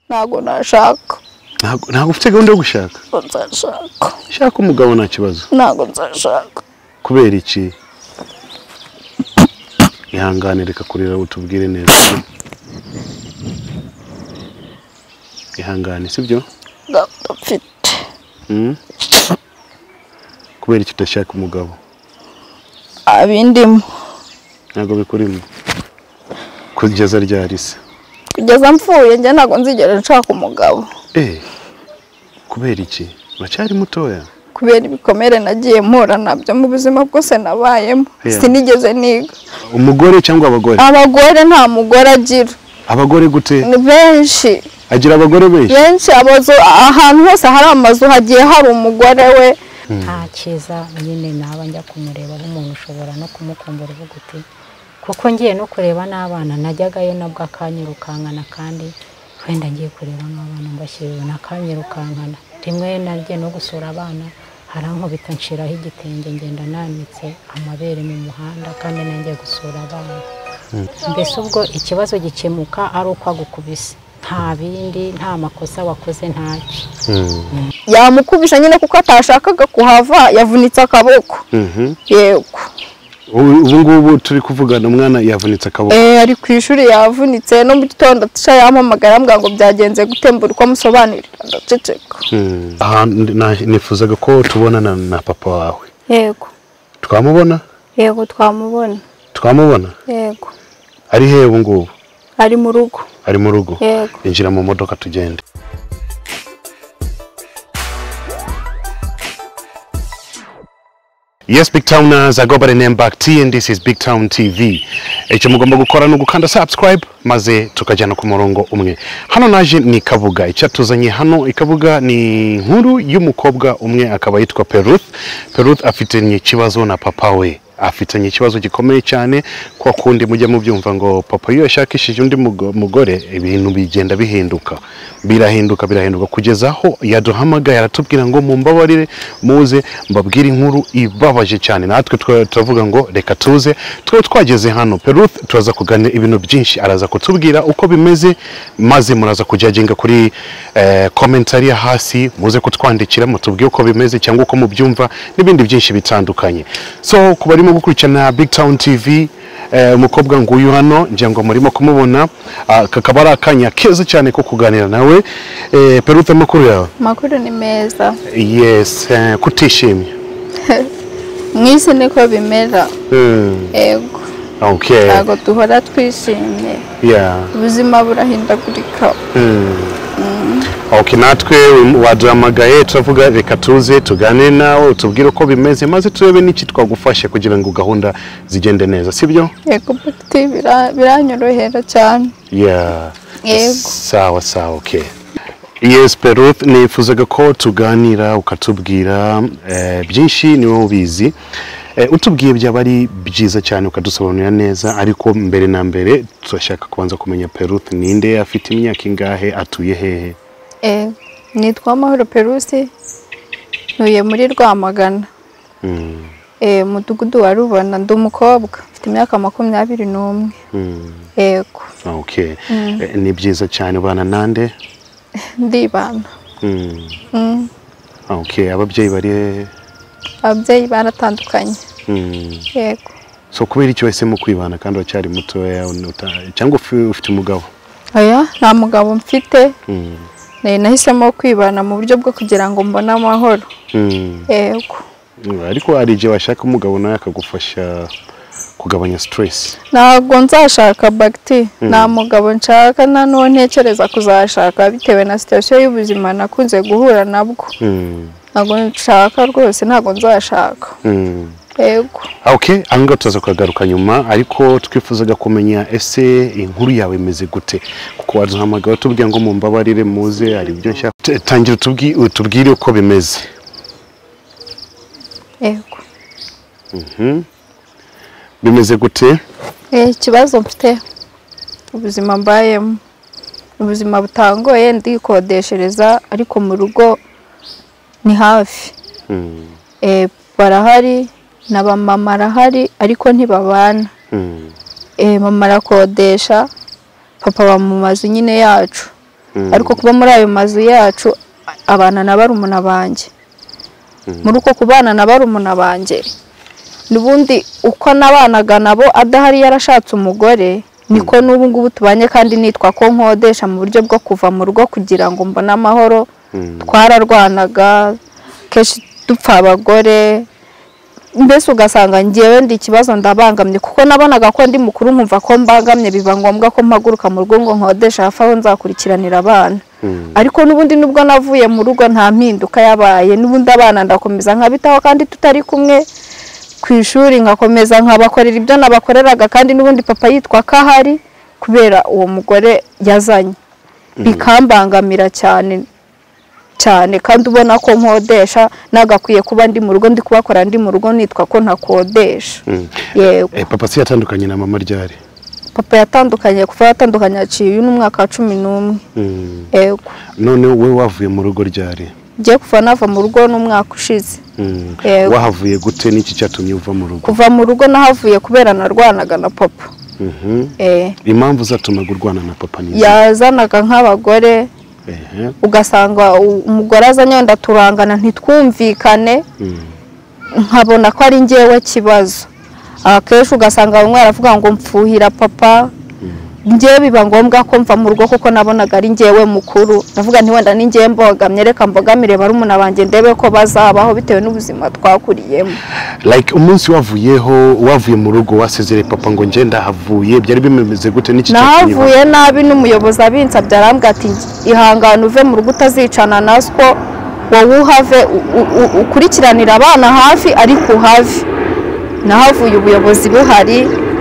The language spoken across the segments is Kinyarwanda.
ntago nashaka ntabwo ufite gahunda yo gushaka ntago nzashaka shaka umugabo nta kibazo ntago nzashaka kubera iki ihangane reka kurira utubwire neza ihangane sibyo gahunda mfite Mm? kubera iki udashaka umugabo abindimo ntabwo bikurimo kugeza ryari se kugeza mvuye njye ntago nzigera nshaka umugabo Eh, kubera iki uracyari mutoya kubera ibikomere nagiye mpura nabyo mu buzima bwose nabayemo Yeah. sinigeze niga umugore cyangwa abagore abagore nta mugore agira abagore gute ni benshi agira abagore benshi benshi amazu ahantu hose hari amazu hagiye hari umugore we nta cyiza nyine naba njya kumureba nk'umuntu ushobora no kumukumbura uvuga uti kuko ngiye no kureba n'abana najyagayo nabwo akanyirukankana kandi wenda ngiye kureba nk'abana mbashyiriwe nakanyirukankana rimwe nagiye no gusura abana harankubita nshiraho igitenge ngenda nanitse amabere mu muhanda kandi nanjye gusura abana mbese ubwo ikibazo gikemuka ari uko agukubise nta bindi nta makosa wakoze ntaki Mm. yamukubisha nyine kuko atashakaga kuhava yavunitse akaboko Mhm. yego Ubu ubu ngubu turi kuvugana umwana yavunitse akaboko Eh, ari ku ishuri yavunitse no mu gitondo atisha yampamagara ambwira ngo byagenze gutembura uko amusobanurira ndaceceka Mm. Aha, ndi- na- nifuzaga ko tubonana na papa wawe yego twamubona yego twamubona twamubona yego ari hehe ubu ngubu ari mu rugo ari mu rugo Yego. injira mu modoka tugende Yes, Big Towners, I go by the name Back T and this is Big Town TV. Icyo mugomba gukora ni ugukanda subscribe maze tukajyana ku murongo umwe. Hano naje ni Kabuga. Icyatuzanye hano i Kabuga ni inkuru y'umukobwa umwe akaba yitwa Peruth. Peruth afitanye ikibazo na papa we. Afitanye ikibazo gikomeye cyane kwa kundi mujya mubyumva ngo papa iyo yashakishije undi mugo- mugore ibintu bigenda bihinduka. Birahinduka birahinduka kugeza aho yaduhamagaye aratubwira ngo mumbabarire muze mbabwire inkuru ibabaje cyane natwe twa- turavuga ngo reka tuze twe twageze hano Peruth turaza kuganira ibintu byinshi araza kutubwira uko bimeze maze muraza kujaginga kuri eh, komentari ya hasi muze kutwandikira mutubwire uko bimeze cyangwa uko mubyumva n'ibindi byinshi bitandukanye so ku barimo gukurikirana Big Town TV Eh, umukobwa nguyu hano ngira ngo murimo kumubona Ah, kakaba ari akanya keza cyane ko kuganira nawe Eh, perute amakuru yawe amakuru ni meza yes eh, kutishimye mu isi niko bimera Hmm, yego okay ntabwo duhora twishimye yeah ubuzima burahindagurika ok natwe waduhamagaye turavuga reka tuze tuganire nawe utubwire uko bimeze maze turebe n'iki twagufashe kugira ngo gahunda zigende neza sibyo yego bagiti biranyorohera cyane Yeah. Yego. Sawa sawa okay. Yes Peruth nifuzaga ko tuganira ukatubwira eh, byinshi ni wowe ubizi eh, utubwiye byaba ari byiza cyane ukadusobanurira neza ariko mbere na mbere turashaka kubanza kumenya Peruth ninde afite imyaka ingahe atuye hehe Eh, nitwa Mahoro Perusi ntuye muri Rwamagana mm. eh, mudugudu wa Rubona ndi umukobwa mfite imyaka makumyabiri n'umwe mm. yego okay. Eh, ni byiza cyane ubana nande ndibana mm. mm. okay. ababyeyi bari hehe ababyeyi baratandukanye mm. yego so kubera icyo wahisemo kwibana kandi uracyari mutoya uta- cyangwa ufi- ufite umugabo oya nta mugabo mfite Mm. eh, nahisemo kwibana mu buryo bwo kugira ngo mbone amahoro Mm. yego ariko hari igihe washaka umugabo nawe akagufasha kugabanya stress ntabwo nzashaka bagiti nta mugabo nshaka nta n'uwo ntekereza kuzashaka bitewe na sitasiyo y'ubuzima nakunze guhura nabwo Mm. ntabwo nshaka rwose ntabwo nzashaka Mm. yego ok aha ngaha tuzaza kuhagaruka nyuma ariko twifuzaga kumenya ese inkuru yawe imeze gute kuko waduhamagara tubwira ngo mumbabarire muze hari ibyo nshaka T- tangira utubwi- utubwire uko bimeze yego Mhm. bimeze gute Eh, ikibazo mfite ubuzima mbayemo ni ubuzima butangoye ndikodeshereza ariko mu rugo ni hafi Mm. Eh, barahari na ba mama arahari ariko ntibabana Mm. Eh, mama arakodesha papa bamumaze nyine yacu ariko kuba muri ayo mazu yacu abana na barumuna banjye muri uko kubana na barumuna banjye n'ubundi uko nabanaga nabo adahari yarashatse umugore niko n'ubu ngubu tubanye kandi nitwa ko nkodesha mu buryo bwo kuva mu rugo kugira ngo mbone amahoro twararwanaga kenshi dupfa abagore mbese ugasanga ngewe ndi ikibazo ndabangamye kuko nabonaga ko ndi mukuru nkumva ko mbangamye biba ngombwa ko mpaguruka mu rugo ngo nkodeshe hafi aho nzakurikiranira abana ariko n'ubundi nubwo navuye mu rugo nta mpinduka yabaye n'ubundi abana ndakomeza nkabitaho kandi tutari kumwe ku ishuri nkakomeza nkabakorera ibyo nabakoreraga kandi n'ubundi papa yitwa ko ahari kubera uwo mugore yazanye bikambangamira cyane cyane kandi ubona ko nkodesha nagakwiye kuba ndi mu rugo ndi kubakora ndi mu rugo nitwa ko ntakodesha Mm. yego Eh, papa si yatandukanye na mama ryari papa yatandukanye kuva yatandukanye yaciye uyu ni umwaka wa cumi n'umwe Mm. yego none we wavuye mu rugo ryari ngiye kuva nava mu rugo n'umwaka ushize Mm. Yego. wahavuye gute n'iki cyatumye uva mu rugo kuva mu rugo nahavuye kubera narwanaga na papa Mhm. eh, impamvu zatumaga urwana na papa ni izihe? yazanaga nk'abagore Ehe. ugasanga u- umugore azanye wenda turangana ntitwumvikane Mm. nkabona ko ari ngewe kibazo akenshi ugasanga bamwe baravuga ngo mpfuhira papa ngewe biba ngombwa ko mva mu rugo kuko nabonaga ari ngewe mukuru ndavuga nti wenda ni ngewe mbogamye reka mbogamire barumuna banjye ndebe ko bazabaho bitewe n'ubuzima twakuriyemo like umunsi wavuyeho wavuye mu rugo wasezere papa ngo njye ndahavuye byari bimeze gute n'iki cyatumye uva- nahavuye nabi n'umuyobozi abinsabye arambwira ati ihangane uve mu rugo utazicana na siko wowe uhave u- u- u- ukurikiranire abana hafi ariko uhave nahavuye ubuyobozi buhari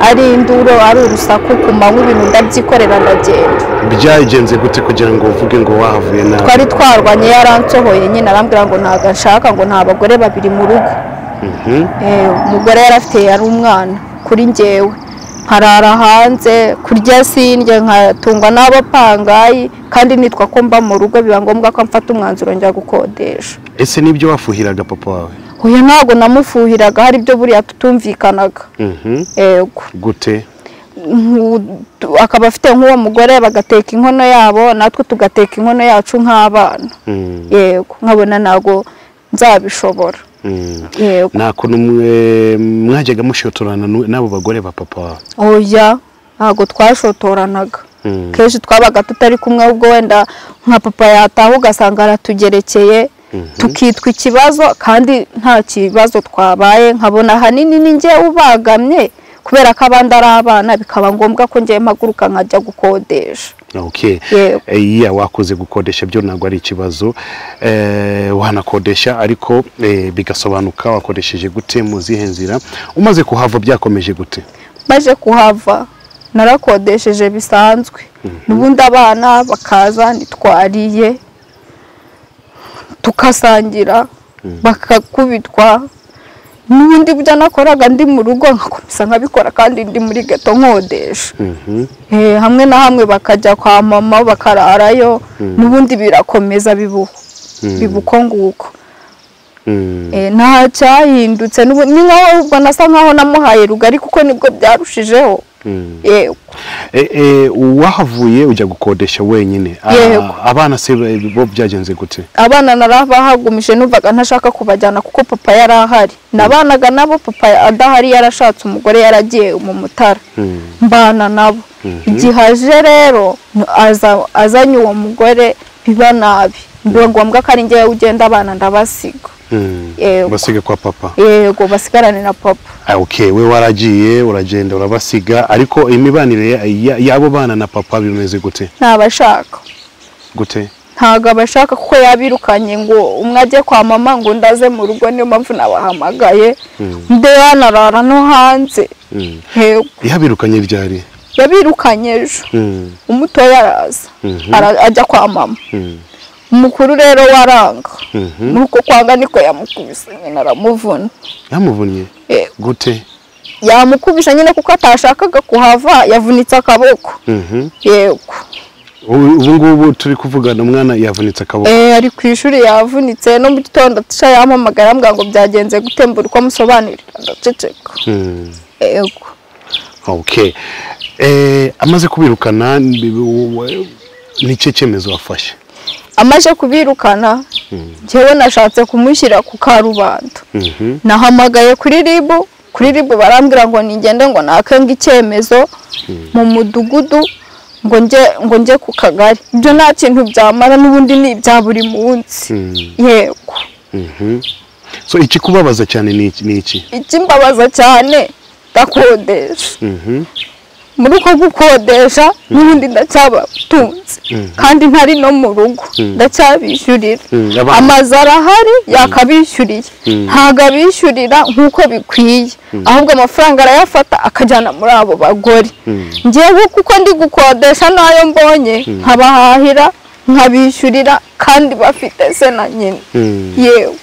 ari induru ari urusaku ku manywa ibintu ndabyikorera ndagenda byagenze gute kugira ngo uvuge ngo wahavuye nawe twari twarwanye yaransohoye nyine arambwira ngo ntabwo ashaka ngo nta bagore babiri mu rugo Mhm. Eh, umugore yari afite yari umwana kuri ngewe nkarara hanze kurya sindya nkatungwa n'abapangayi kandi nitwa ko mba mu rugo biba ngombwa ko mfata umwanzuro njya gukodesha ese nibyo wafuhiraga papa wawe uyu ntabwo namufuhiraga hari ibyo buriya tutumvikanaga Mhm. yego gute nku- tu- akaba afite nk'uwo mugore bagateka inkono yabo natwe tugateka inkono yacu nk'abana Mm. yego nkabona ntabwo nzabishobora Mm. yego nta kuntu mwe- mwajyaga mushotorana n'u- n'abo bagore ba papa wawe oya ntabwo twashotoranaga Mm. kenshi twabaga tutari kumwe ubwo wenda nka papa yataha ugasanga aratugerekeye tukitwa ikibazo kandi nta kibazo twabaye nkabona ahanini ni njye ubagamye kubera ko abandi ari abana bikaba ngombwa ko njye mpaguruka nkajya gukodesha okay Yego. Eh, iya wakoze gukodesha byo ntabwo ari ikibazo Eh, wanakodesha ariko eh, bigasobanuka wakoresheje gute mu zihe nzira umaze kuhava byakomeje gute maze kuhava narakodesheje bisanzwe n'ubundi abana bakaza ntitwariye tukasangira bakakubitwa n'ubundi byo nakoraga ndi mu rugo nkakomeza nkabikora kandi ndi muri geto nkodesha Mhm. Eh, hamwe na hamwe bakajya kwa mama bakararayo n'ubundi birakomeza bibuho biba uko nguko Mm. Eh, nta cyahindutse n'ubu- ni nkaho ahubwo nasa nkaho namuhaye rugari kuko nibwo byarushijeho Mm. yego Eh, eh, wahavuye ujya gukodesha wenyine Ah, Yego. abana se ba- bo byagenze gute abana narabahagumije numvaga ntashaka kubajyana kuko papa yari ahari nabanaga nabo papa adahari yarashatse umugore yaragiye mu mutara Mm. mbana nabo igihe aje rero aza- azanye uwo mugore biba nabi biba ngombwa ko ari ngewe ugenda abana ndabasiga Mm. Yego. basiga kwa papa yego basigarane na papa Ah, okay we waragiye uragenda urabasiga ariko imibanire ya- ya- y'abo bana na papa bimeze gute ntabashaka gute ntabwo abashaka kuko yabirukanye ngo umwe ajye kwa mama ngo undi aze mu rugo niyo mpamvu nabahamagaye undi yanarara no hanze Mm. yego yabirukanye ryari yabirukanye ejo Mm. umutoya araza Mhm. ara- ajya kwa mama Mm. umukuru rero waranga Mhm. nuko kwanga niko yamukubise nyine aramuvuna yamuvunnye Eh, gute yamukubise nyine kuko atashakaga kuhava yavunitse akaboko Mhm. yego ubu ubu ngubu turi kuvugana umwana yavunitse akaboko Eh, ari ku ishuri yavunitse no mu gitondo atisha yampamagara ambwira ngo byagenze gutembura uko amusobanurira ndaceceka Mm. yego okay Eh, amaze kubirukana ni- ni cyo cyemezo wafashe amaze kubirukana njyewe nashatse kumushyira ku karubanda Mhm. nahamagaye kuri ribu kuri ribu barambwira ngo nigende ngo nakenga icyemezo mu mudugudu ngo njye ngo njye ku kagari ibyo nta kintu byamara n'ubundi ni ibya buri munsi Mhm. yego Mhm. so ikikubabaza cyane ni iki- ni iki ikimbabaza cyane ndakodesha Mhm. muri uko gukodesha n'ubundi ndacyabatunze kandi ntari no mu rugo ndacyabishyurira Mm, abana. amazu arahari yakabishyuriye ntabwo abishyurira nk'uko bikwiye ahubwo amafaranga arayafata akajyana muri abo bagore ngewe kuko ndi gukodesha n'ayo mbonye nkabahahira nkabishyurira kandi bafite se na nyina Mm. yego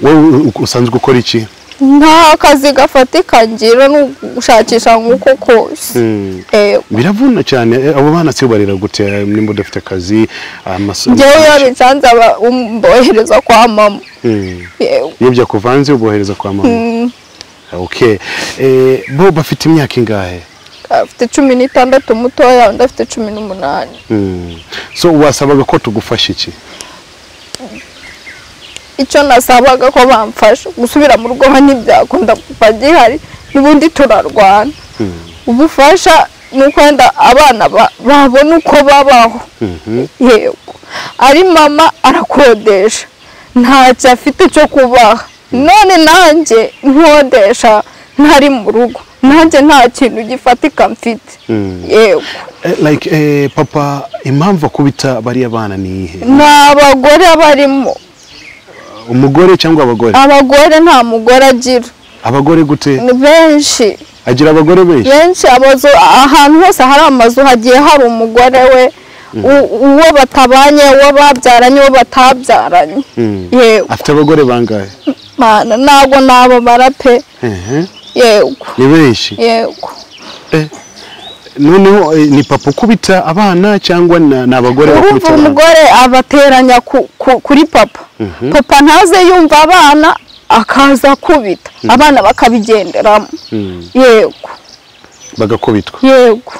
wowe u- u- usanzwe ukora iki nta kazi gafatika ngira ni ugushakisha nk'uko kose Mm. yego biravuna cyane eh, abo bana si barera gute eh, nimba udafite akazi amasomo njyewe iyo bicanze aba- um- mbohereza kwa mama Mm. yewe iyo byakuvanze ubohereza kwa mama Mm, okay Eh, bo bafite imyaka ingahe afite cumi n'itandatu mutoya undi afite cumi n'umunani Mm. so wasabaga ko tugufasha iki icyo nasabaga ko bamfasha gusubira mu rugo ntibyakunda kuba gihari n'ubundi turarwana ubufasha ni ukwenda abana ba- babona uko babaho Mhm. yego ari mama arakodesha ntacyo afite cyo kubaha none nanjye nkodesha ntari mu rugo nanjye nta kintu gifatika mfite Mm. yego Eh, like eh, papa impamvu akubita bariya bana ni iyihe ni abagore barimo umugore cyangwa abagore abagore nta mugore agira abagore gute ni benshi agira abagore benshi benshi amazu ahantu hose hari amazu hagiye hari umugore we u- uwo batabanye uwo babyaranye uwo batabyaranye Mm. yego afite abagore bangahe mana ntabwo nababara pe Ehe, yego ni benshi yego Eh, noneho eh, ni papa ukubita abana cyangwa na- ni abagore urumva bakubita abana umugore abateranya ku- ku- kuri papa papa ntaze yumva abana akaza akubita abana bakabigenderamo Mm, yego bagakubitwa yego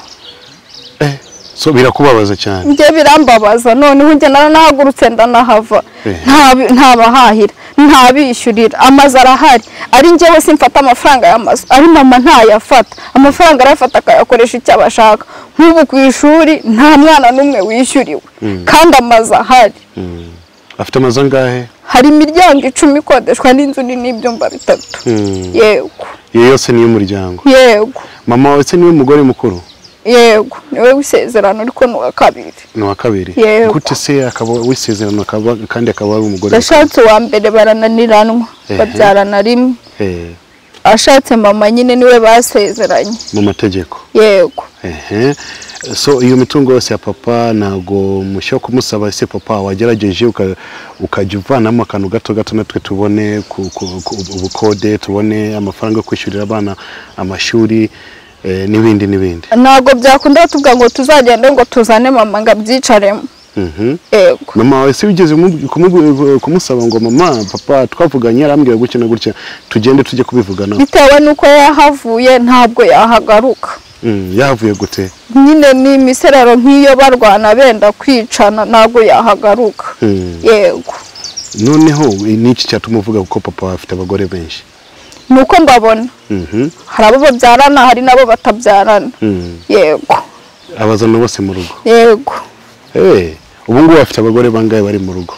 Eh, so birakubabaza cyane njye birambabaza noneho njye naranahagurutse ndanahava Eh. nta- ntabahahira ntabishyurira amazu arahari ari njyewe simfata amafaranga y'amazu ari mama ntayafata amafaranga arayafata akayakoresha icyo abashaka nk'ubu ku ishuri nta mwana n'umwe wishyuriwe kandi amazu ahari Mm. afite amazu angahe hari imiryango icumi ikodeshwa n'inzu nini n'ibyumba bitatu Mm. yego iyo yose ni iy'umuryango yego mama wawe se niwe mugore mukuru yego niwe wisezerano ariko ni uwa kabiri ni uwa kabiri Yego. gute se akaba wisezerano akaba kandi akaba ari umugore yashatse uwa mbere barananiranwa Ehe. babyarana rimwe Eh, ashatse mama nyine niwe basezeranye mu mategeko yego Ehe. so iyo mitungo yose ya papa ntabwo mushya kumusaba ese papa wagerageje uka- ukajya uvanamo akantu gato gato natwe tubone ku- ku- ku- ubukode tubone amafaranga yo kwishyurira abana amashuri eh, n'ibindi n'ibindi ntabwo byakunda batuvuga ngo tuzagende ngo tuzane mama ngo abyicaremo Mhm. yego mama wawe se wigeze umu- kumu- kumusaba ngo mama papa twavuganye yarambwira gutya na gutya tugende tujye kubivuganaho bitewe n'uko yahavuye ntabwo yahagaruka Mm, yahavuye gute nyine ni imiserero nk'iyo barwana benda kwicana ntabwo yahagaruka Mm. yego noneho ni iki cyatuma uvuga ko papa afite abagore benshi ni uko mbabona Mhm. hari abo babyarana hari n'abo batabyarana Mm. yego abazana bose mu rugo yego Eh, ubu ngubu bafite abagore bangahe bari mu rugo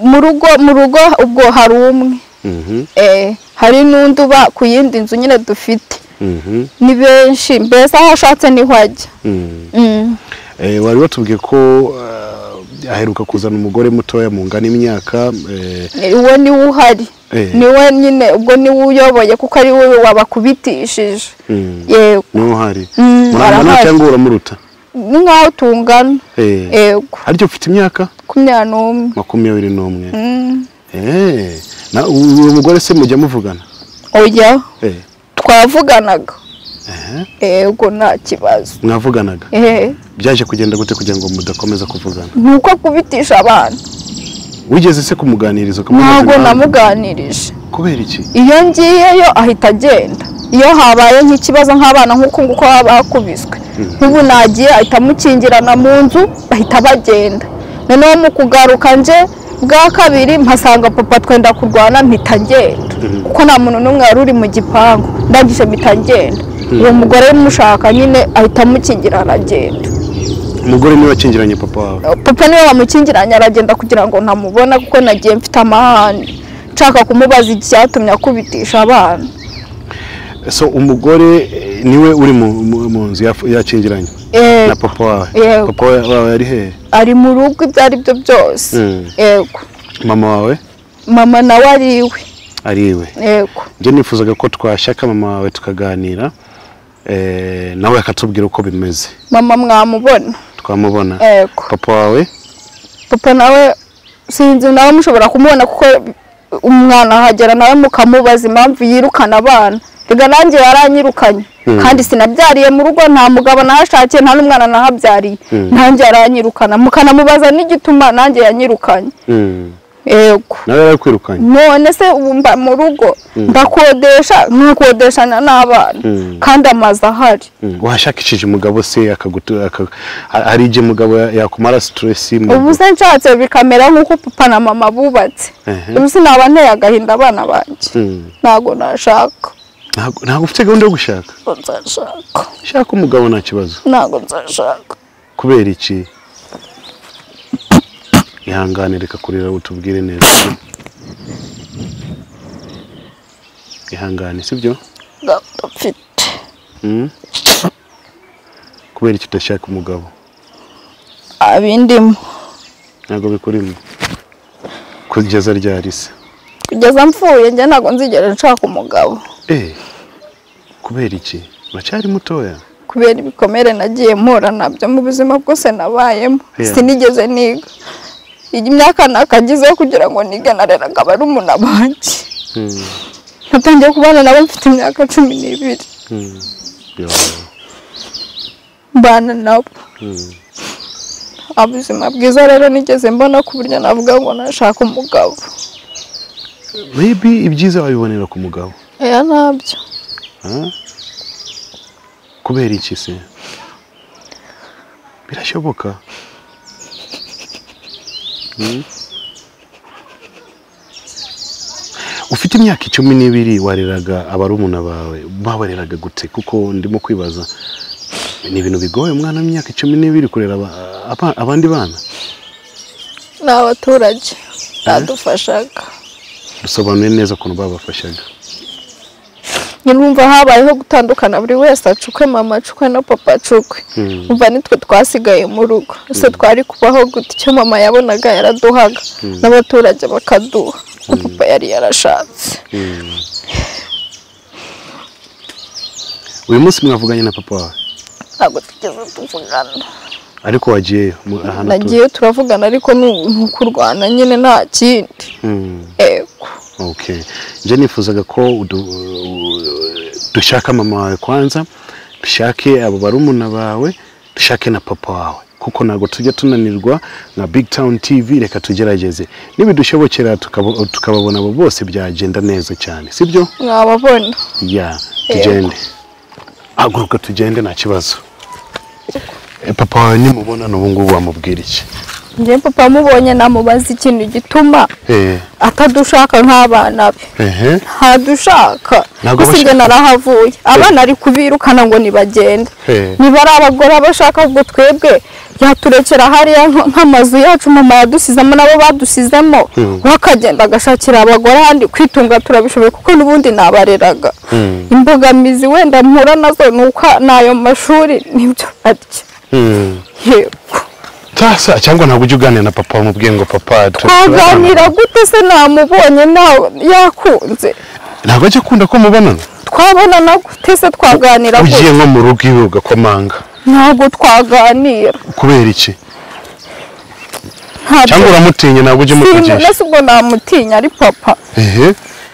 mu rugo mu rugo ubwo hari umwe Mhm, eh, hari n'undi uba ku yindi nzu nyine dufite mhm, ni benshi mbese aho ashatse niho ajya mhm. Mm. Eh, wari watubwiye ko eh, aheruka kuzana umugore mutoya mu ngana imyaka eh, Ni- uwo niwe uhari Eh. niwe nyine ubwo niwe uyoboye kuko ari wowe wabakubitishije Mm. yego niho hari Mm, murangana barahari. cyangwa uramuruta ni nk'aho tungana Eh, yego ariko ufite imyaka makumyabiri n'umwe makumyabiri n'umwe Mm. Eh, na u- uwo mugore se mujya muvugana oya Eh, twavuganaga ehe, yego nta kibazo mwavuganaga Eh, byaje kugenda gute kugira ngo mudakomeza kuvugana ni uko kubitisha abantu wigeze se kumuganiriza ukamubwira ntabwo impamvu? namuganirije kubera iki iyo ngiyeyo ahita agenda iyo habaye nk'ikibazo nk'abana nk'uku nguko baba bakubiswe nk'ubu nagiye ahita amukingirana mu nzu bahita bagenda noneho mu kugaruka nje bwa kabiri mpasanga papa twenda kurwana mpita ngenda kuko nta muntu n'umwe wari uri mu gipangu ndangije mpita ngenda uwo mugore mushaka nyine ahita amukingirana agenda umugore niwe wakingiranye papa wawe papa niwe wamukingiranye aragenda kugira ngo ntamubona kuko nagiye mfite amahane nshaka kumubaza icyatumye akubitisha abana so umugore eh, niwe uri mu- mu mu nzu yafu- yakingiranye Yego. na papa wawe Yego. papa wawe yari hehe ari mu rugo ibyo ari byo byose Mm. yego mama wawe mama nawe ari iwe ari iwe yego njye nifuzaga ko twashyaka mama wawe tukaganira eh, nawe akatubwira uko bimeze mama mwamubona twamubona yego papa wawe papa nawe sinzi nawe mushobora kumubona kuko umwana ahagera nawe mukamubaza impamvu yirukana abana rega nanjye yaranyirukanye Mm. kandi sinabyariye mu rugo nta mugabo nahashakiye nta n'umwana nahabyariye Mm. nanjye yaranyirukana mukanamubaza n'igituma nanjye yanyirukanye Mm. yego nawe yarakwirukanye none se ubu mba mu rugo ndakodesha nkakodeshanya n'abana Mm. kandi amazu ahari Mm. washakishije umugabo se akagutu- aka- ha- hari igihe umugabo ya- yakumara stress mu ubu se nshatse bikamera nk'uko papa na mama bubatse Ehe. ubu sinaba nteye agahinda abana banjye Mm. ntabwo nashaka Ntabwo- ntabwo ufite gahunda yo gushaka ntabwo nzashaka shaka umugabo nta kibazo ntabwo nzashaka kubera iki ihangane reka kurira utubwire neza ihangane sibyo ntabwo mfite Mm? kubera iki udashaka umugabo abindimo ntabwo bikurimo kugeza ryari se kugeza mfuye njye ntabwo nzigera nshaka umugabo Eh, kubera iki uracyari mutoya kubera ibikomere nagiye mpura nabyo mu buzima bwose nabayemo Yeah. sinigeze niga iyi myaka nakagizeho kugira ngo nige nareraga barumuna banjye Mm, natangiye kubana nabo mfite imyaka cumi n'ibiri mm, yo, mbana nabo mm. ubuzima bwiza rero nigeze mbona ku buryo navuga ngo nashaka umugabo maybe ibyiza wabibonera ku mugabo aya nabyo ah? kubera iki se birashoboka Mm? ufite imyaka icumi n'ibiri wareraga abarumuna bawe babareraga gute kuko ndimo kwibaza ni ibintu bigoye umwana w'imyaka icumi n'ibiri kurera aba- aba- abandi bana ni abaturage badufashaga dusobanuye neza ukuntu babafashaga nyirumva habayeho gutandukana buri wese acukwe mama acukwe na papa acukwe Mm. umva nitwe twasigaye mu rugo ese twari kubaho gute icyo mama yabonaga yaraduhaga n'abaturage bakaduha na papa yari yarashatse uyu munsi mwavuganye na papa wawe ntabwo tugeze tuvugana ariko wagiyeyo mu- ahantu atuye nagiye turavugana ariko ni ni ukurwana nyine nta kindi Mm. yego Okay. Nje nifuzaga ko udu- u- dushaka mama wawe kwanza, dushake abo barumuna bawe, dushake na papa wawe. Kuko ntabwo tujya tunanirwa na Big Town TV, reka tugerageze. Nibidushobokera tukabo- tukababona abo bose byagenda neza cyane, sibyo? mwababona Ya, Yego. tugende. Haguruka tugende nta kibazo. Eh, Papa wawe nimubonana ubu ngubu wamubwira iki? njye papa amubonye namubaza ikintu gituma Eh, atadushaka nk'abana be ehe. ntadushaka Ntabwo gusa njye abashaka. narahavuye abana ari kubirukana ngo nibagende Hey. niba ari abagore abashaka ubwo twebwe yaturekera hariya nk- nk'amazu yacu mama yadusizemo nabo badusizemo Hmm. we akagenda agashakira abagore ahandi kwitunga turabishoboye kuko n'ubundi nabareraga Hmm. imbogamizi wenda mpura nazo ni uko n'ayo mashuri nibyo arya Mm. yego tasa cyangwa ntabwo ujya uganira na papa wamubwiye ngo papa tu- twaganira gute se namubonye ntawe yakunze ntabwo ajya akunda ko mubonana twabonana gute se twaganira gute ugiye nko mu rugo iwe ugakomanga ntabwo twaganira kubera iki ntabwo cyangwa uramutinya ntabwo ujya umuvugisha ese ubwo namutinya ari papa ehe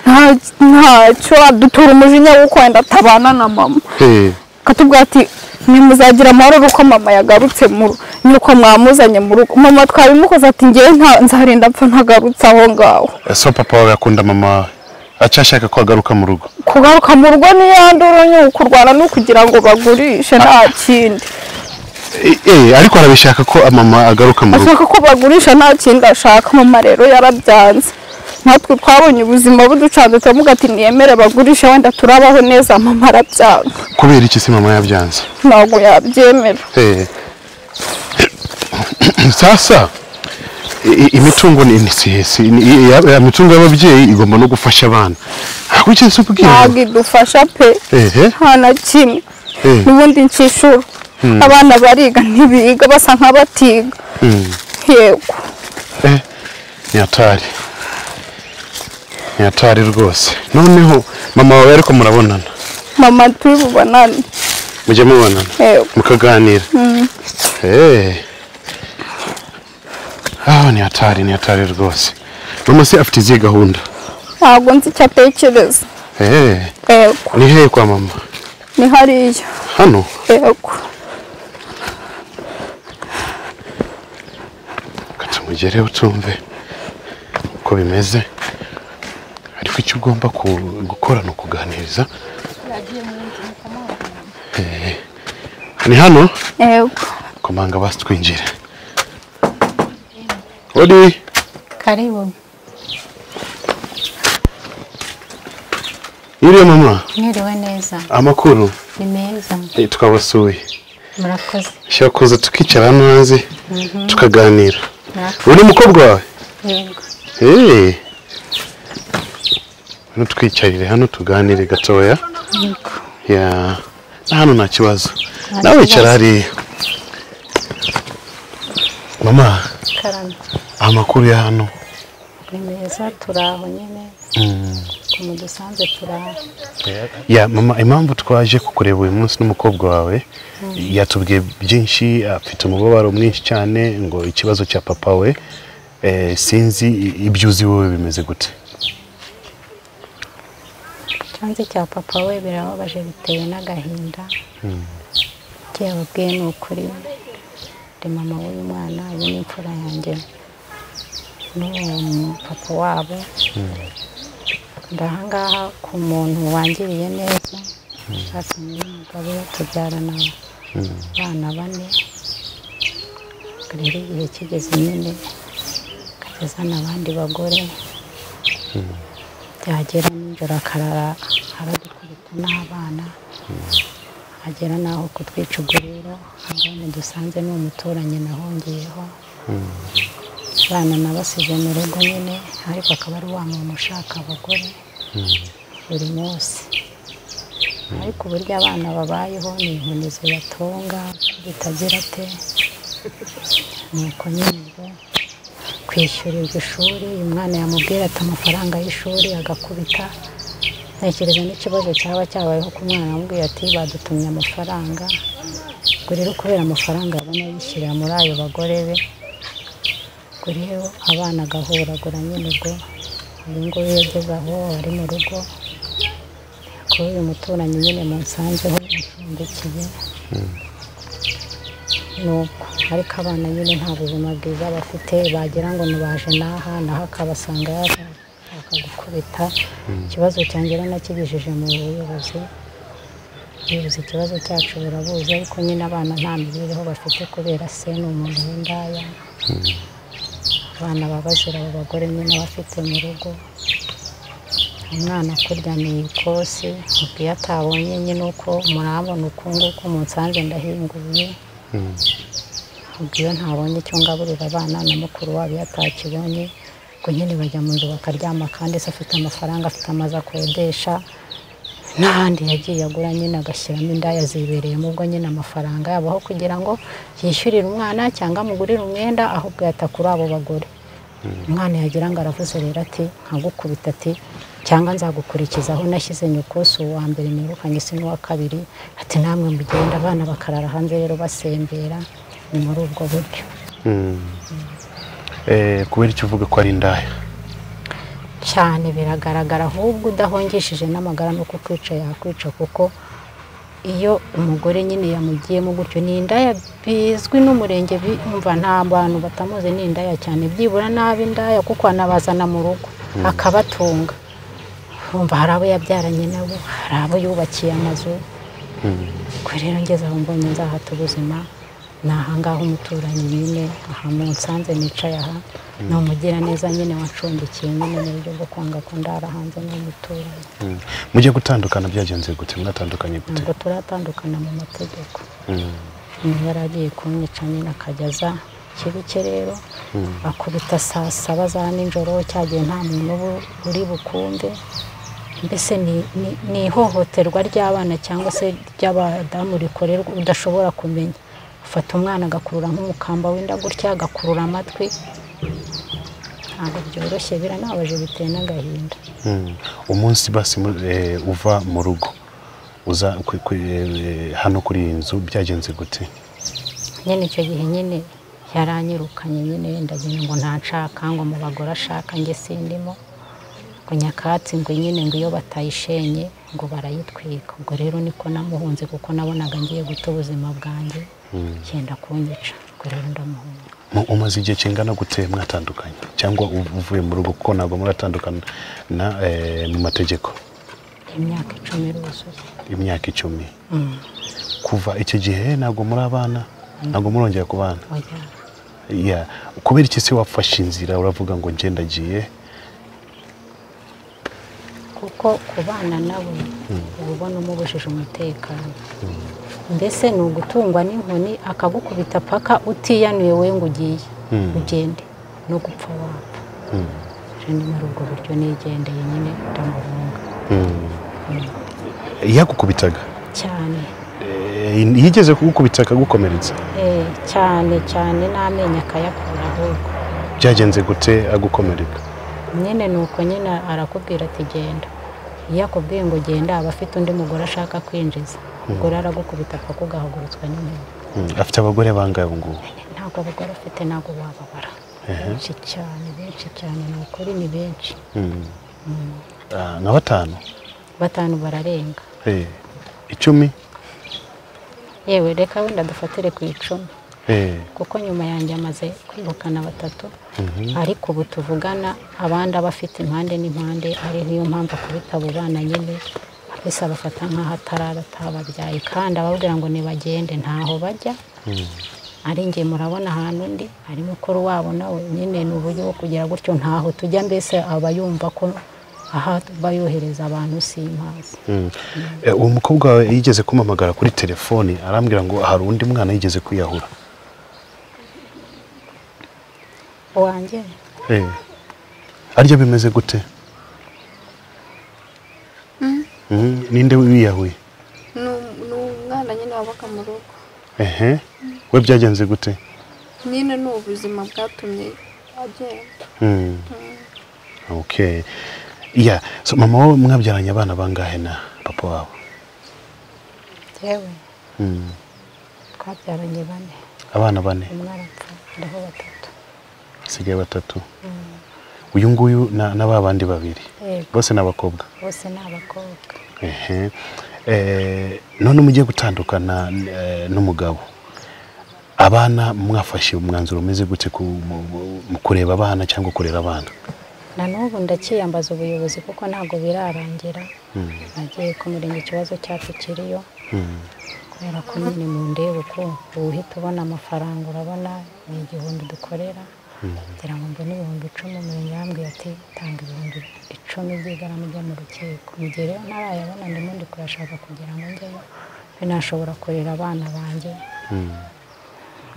nta- ntacyo adutura umujinya w'uko wenda atabana na mama ehe akatubwira ati ntimuzagira amahoro uko mama yagarutse mu rugo nuko mwamuzanye mu rugo mama twabimukoze ati ngewe nta- nzarinda apfa ntagarutse aho ngaho so papa wawe akunda mama wawe acyashaka ko agaruka mu rugo kugaruka mu rugo n'iyandura nyine kurwana no kugira ngo bagurishe nta kindi E- eh, ariko arabishaka ko mama agaruka mu rugo ashaka ko bagurisha nta kindi ashaka mu marero yarabyanze natwe twabonye ubuzima buducanze turavuga ati niyemere bagurishe wenda turabaho neza mama arabyanga kubera iki se mama yabyanze ntabwo yabyemera Eh. sasa i- i- imitungo ni ni- si- si- ni- i- ya- ya mitungo y'ababyeyi igomba no gufasha abana ntabwo icyo si ubwira ntabwo idufasha pe Ehe. nta na kimwe Eh. n'ubundi nshishura abana bariga ntibiga basa nk'abatiga yego Eh, ni hatari ni hatari rwose noneho mama wawe ariko murabonana mama turi bubonane mujya mubonana yego mukaganira Eh. Ah, ni hatari ni hatari rwose mama se afite izihe gahunda ntabwo nzi icyo atekereza Eh, yego ni hehe kwa mama ni hariya hano yego Reka tumugereho tumve uko bimeze ariko icyo ugomba ku- gukora ni ukuganiriza Eh, ni hano yego komanga basi twinjire uri karibu iriyo mama mwiriwe neza amakuru ni meza Eh, twabasuye murakoze ushobora kuza tukicara hano hanze tukaganira murakoze uyu ni umukobwa wawe yego Eh. hano twicarire hano tuganire gatoya yego ya na hano nta kibazo Nta nawe wicara kibazo. hariya mama karame amakuru ya hano ni meza turaho nyine mu dusanze turaho ya mama impamvu twaje kukureba uyu munsi n'umukobwa wawe yatubwiye byinshi afite umubabaro mwinshi cyane ngo ikibazo cya papa we eh, sinzi i- ibyo uzi wowe bimeze gute ikibanza cya papa we birababaje biteye n'agahinda igihe ababwiye ni ukuri ndi mama w'uyu mwana uyu ni imfura yanjye n'uwo mu- papa wabo ndahangaha ku muntu wangiriye neza azanye umugabo tubyarana abana bane rero igihe kigeze nyine akageza n'abandi bagore yagera nijoro akarara aradukubita n'abana agera n'aho kutwica uguriro abana dusanze ni umuturanyi nahungiyeho abana nabasize mu rugo nyine ariko akaba ari wa muntu ushaka abagore buri munsi ariko uburyo abana babayeho ni inkoni zibatunga bitagira te nuko nyine ubwo kwishyurirwa ishuri uyu mwana yamubwira ati amafaranga y'ishuri agakubita ntekereza n'ikibazo cyaba cyabayeho ku mwana yamubwira ati badutumye amafaranga ubwo rero kubera amafaranga abona yishyirira muri ayo bagore be ubwo rero abana agahuragura nyine ubwo uyu nguyu yageze aho ari mu rugo kuri uyu muturanyi nyine munsanzeho acumbikiye nuko ariko abana nyine nta buzima bwiza bafite bagira ngo ntibaje n'aha naho akabasanga yashaka gukubita ikibazo cyanjye rero nakigejeje mu buyobozi ubuyobozi ikibazo cyacu burabuzi ariko nyine abana nta mibereho bafite kubera se ni umuntu w'indaya abana baba bazira abo bagore nyine abafite mu rugo umwana akuryamiye ikosi ubwiye atabonye nyine uko murabona uku nguku munsanze ndahinguye ubwo iyo ntabonye icyo ngaburira abana na mukuru wabo iyo atakibonye ubwo nyine bajya mu nzu bakaryama kandi se afite amafaranga afite amazu akodesha n'ahandi yagiye agura nyine agashyiramo indaya zibereyemo ubwo nyine amafaranga yabo aho kugira ngo yishyurire umwana cyangwa amugurire umwenda ahubwo yata kuri abo bagore umwana yagira ngo aravuze rero ati nkagukubita ati cyangwa nzagukurikiza aho nashyize nyukusi uwa mbere nirukanye se n'uwa kabiri ati namwe mugenda abana bakarara hanze rero basembera ni muri ubwo buryo Eh, kubera icyo uvuga ko ari indaya cyane biragaragara ahubwo udahungishije n'amagara no kukwica yakwica kuko iyo umugore nyine yamugiyemo gutyo ni indaya bizwi n'umurenge bumva nta bantu batamuzi ni indaya cyane byibura nabi indaya kuko anabazana mu rugo akabatunga urumva hari abo yabyaranye nabo hari abo yubakiye amazu ubwo rero ngeze aho mbonye nzahata ubuzima ni ahangaha umuturanyi nyine aha mu nsanze nicaye aha ni umugiraneza nyine wacumbikiye nyine mu buryo bwo kwanga ko ndara hanze n'umuturanyi mujye gutandukana byagenze gute mwatandukanye gute ntabwo turatandukana mu mategeko Mm. umuntu yari agiye kumwica nyine akajya aza ikibuke rero akubita saa saba za nijoro cyagiye nta muntu uba uri bukunde mbese ni- ni- ni ihohoterwa ry'abana cyangwa se ry'abadamu rikorerwa udashobora kumenya ufata umwana agakurura nk'umukamba wenda gutya agakurura amatwi ntabwo byoroshye biranabaje biteye n'agahinda Mm. umunsi basi mu- eh, uva mu rugo uza ku- ku- eh, hano kuri iyi nzu byagenze gute nyine icyo gihe nyine yaranyirukanye nyine ndagira ngo ntanshaka ngo mu bagore ashaka njye sindimo ngo nyakatsi ngo nyine ngo iyo batayishenye ngo barayitwika ubwo rero niko namuhunze kuko nabonaga ngiye guta ubuzima bwanjye genda kunyica ubwo rero ndamuhunze Mu- umaze igihe kingana gute mwatandukanye cyangwa uv- uvuye mu rugo kuko ntabwo muratandukana na, eh, mu mategeko imyaka icumi iruzuye imyaka icumi Mm, kuva icyo gihe ntabwo muri abana ntabwo murongera ku bana oya. Yeah. kubera iki se wafashe inzira uravuga ngo njye ndagiye kuko ku bana nabo uba ubona umubujije umutekano mbese ni ugutungwa n'inkoni akagukubita paka utiyanuye we ngo ugiye Mm. ugende no gupfa wapfa Mm. je ni muri ubwo buryo nigendeye nyine ndamuhunga Mm. yagukubitaga cyane Eh, yigeze kugukubita akagukomeretsa eh, cyane cyane n'amenyo akayakura ahubwo byagenze gute agukomereka nyine ni uko nyine arakubwira ati genda iyo akubwiye ngo genda aba afite undi mugore ashaka kwinjiza ubwo rero aragukubita paka ugahagurutswa n'inkoni Mm. afite abagore bangahe ubu ngubu ntabwo abagore afite ntabwo wababara benshi cyane benshi cyane ni ukuri ni benshi Mm. Ah, nka batanu batanu bararenga Eh, icumi yewe reka wenda dufatire ku icumi Eh, kuko nyuma yanjye amaze kwirukana batatu ariko ubu tuvugana abandi aba afite impande n'impande ari niyo mpamvu akubita abo bana nyine mbese abafata nk'aho atarara atababyaye kandi ababwira ngo nibagende ntaho bajya ari njye murabona ahantu undi ari mukuru wabo nawe nyine ni uburyo bwo kugira gutyo ntaho tujya mbese aba yumva ko aha bayohereza abantu simpazi Mm. Eh, uwo mukobwa wawe yigeze kumpamagara kuri telefoni arambwira ngo hari undi mwana yigeze kwiyahura wanjye Eh. arya bimeze gute Mm, ninde wiyahuye ni umwana nyine wabaga mu rugo ehe we byagenze gute nyine ni ubuzima bwatumye agenda Mm. okay yeah so mama wawe mwabyaranye abana bangahe na papa wawe yewe Mm. twabyaranye bane abana bane umwe arapfa ndaho batatu hasigaye batatu uyu nguyu na, na ba bandi babiri Yego. bose ni abakobwa bose ni abakobwa ehe eh, none mugiye gutandukana eh, n'umugabo abana mwafashe umwanzuro umeze gute ku, mu, mu- mu kureba abana cyangwa kurera abana na n'ubu ndakiyambaza ubuyobozi kuko ntabwo birarangira nagiye kumurenge ikibazo cyacu kiriyo Mm. kubera ko nyine mu ndebe uko uhita ubona amafaranga urabona ni igihumbi dukorera ngira ngo mbone ibihumbi icumi umurenge yambwiye ati tanga ibihumbi icumi by'igarama ujya mu rukiko mu gihe rero ntarayabona ndimo ndi kuyashaka kugira ngo njyeyo binashobora kurera abana banjye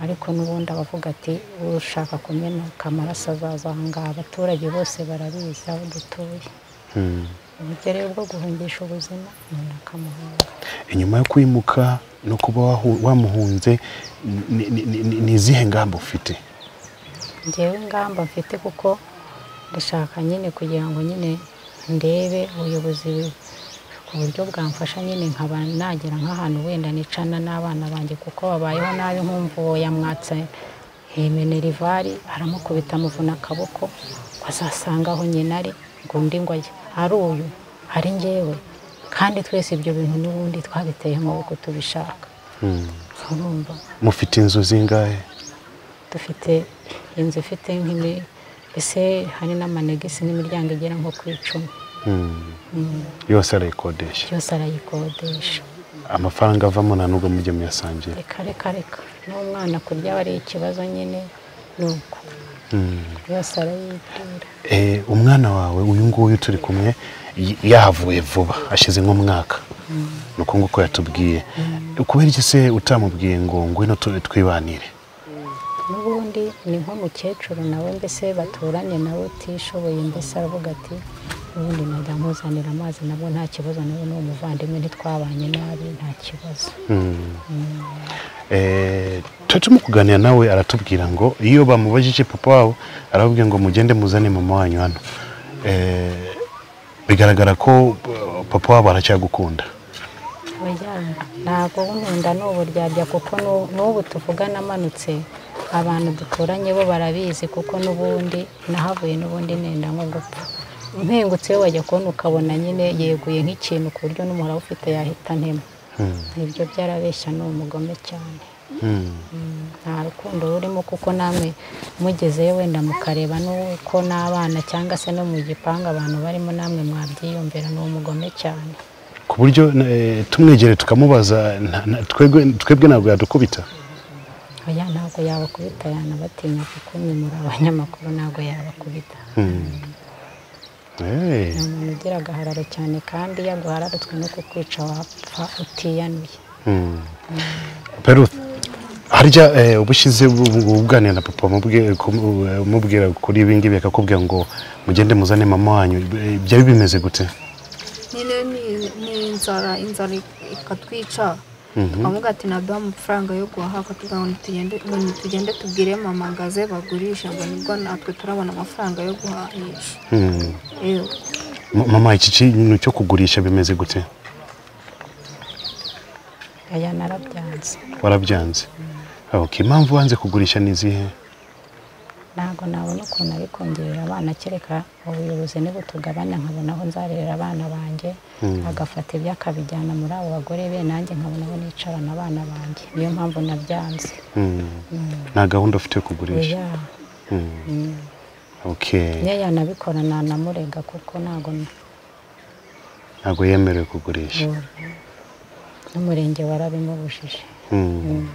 ariko n'ubundi abavuga ati ushaka kumeneka amaraso azaza aha ngaha abaturage bose barabizi aho dutuye Mm. uburyo rero bwo guhungisha ubuzima umuntu akamuhunga inyuma yo kwimuka no kuba wahu- wamuhunze ni- ni- ni ni- ni izihe ngamba ufite ngewe ingamba mfite kuko ndashaka nyine kugira ngo nyine ndebe ubuyobozi ku buryo bwamfasha nyine nkaba nagera nk'ahantu wenda nicana n'abana banjye kuko babayeho nabi nkumva uwo yamwatse hemene rivari aramukubita amuvuna akaboko ngo azasanga aho nyina ari ngo undi ngo ajye ari uyu ari ngewe kandi twese ibyo bintu n'ubundi twabiteye amaboko tubishaka urumva mufite inzu zingahe dufite inzu ifite nk'imi mbese hari n'amanegisi n'imiryango igera nko ku icumi yose arayikodesha byose arayikodesha amafaranga avamo nta nubwo mujya muyasangira reka reka reka n'umwana kurya aba ari ikibazo nyine ni uko byose arayibwira Eh, umwana wawe uyu nguyu turi kumwe y- yahavuye vuba ashize nk'umwaka ni uko nguko yatubwiye kubera iki se utamubwiye ngo ngwino tu- twibanire n'ubundi ni nk'umukecuru nawe mbese baturanye nawe utishoboye mbese aravuga ati ubundi najya nkuzanira amazi nabwo nta kibazo nawe ni umuvandimwe ntitwabanye nabi nta kibazo Eh, twe turimo kuganira nawe aratubwira ngo iyo bamubajije papa wabo arababwira ngo mugende muzane mama wanyu hano Eh, bigaragara ko eh, papa wabo aracyagukunda Oya, ntabwo nkunda ni uburyarya kuko nu- n'ubu tuvugana amanutse abantu duturanye bo barabizi kuko n'ubundi nahavuye n'ubundi nenda nko gupfa mpengutse iyo wajya kubona ukabona nyine yeguye nk'ikintu ku buryo n'umuhora ufite yahita ntema Hmm. ibyo byarabeshya ni umugome cyane Hmm. Mm, nta rukundo rurimo kuko namwe mugezeyo wenda mukareba n'uko n'abana cyangwa se no mu gipangu abantu barimo namwe mwabyiyumvira ni umugome cyane ku buryo eh, tumwegere tukamubaza nta- nta- twebwe twebwe ntabwo yadukubita oya ntabwo yabakubita yanabatinya kuko mwe muri abanyamakuru ntabwo yabakubita Eh. ni umuntu ugira agahararo cyane kandi iyo aguhararitswe no kukwica wapfa utiyanuye Peruth harya eh, ubushize ubwanira na papa mubwi- kumu- eh, umubwira kuri ibi ngibi akakubwira ngo mugende muzane mama wanyu eh, byari bimeze gute nyine ni- ni inzara inzara ikatwica Mhm. amuga ati naduha amafaranga yo guhaha akatubwira ngo nitugende ngo nitugende tubwire mama ngo aze bagurisha ngo nibwo natwe turabona amafaranga yo guhahisha Mm. yewe Ma- mama iki kintu cyo kugurisha bimeze gute oya narabyanze warabyanze okay impamvu wanze kugurisha ni izihe ntabwo nabona ukuntu ari kongerera abana kereka ubuyobozi nibutugabanya nkabona aho nzarera abana banjye agafata ibyo akabijyana muri abo bagore be nanjye nkabona aho nicarana abana banjye niyo mpamvu nabyanze Mm. nta gahunda ufite yo kugurisha oya Mm. mm. okay iyo yanabikora nanamurega kuko ntabwo ntabwo yemerewe kugurisha n'umurenge warabimubujije Mm.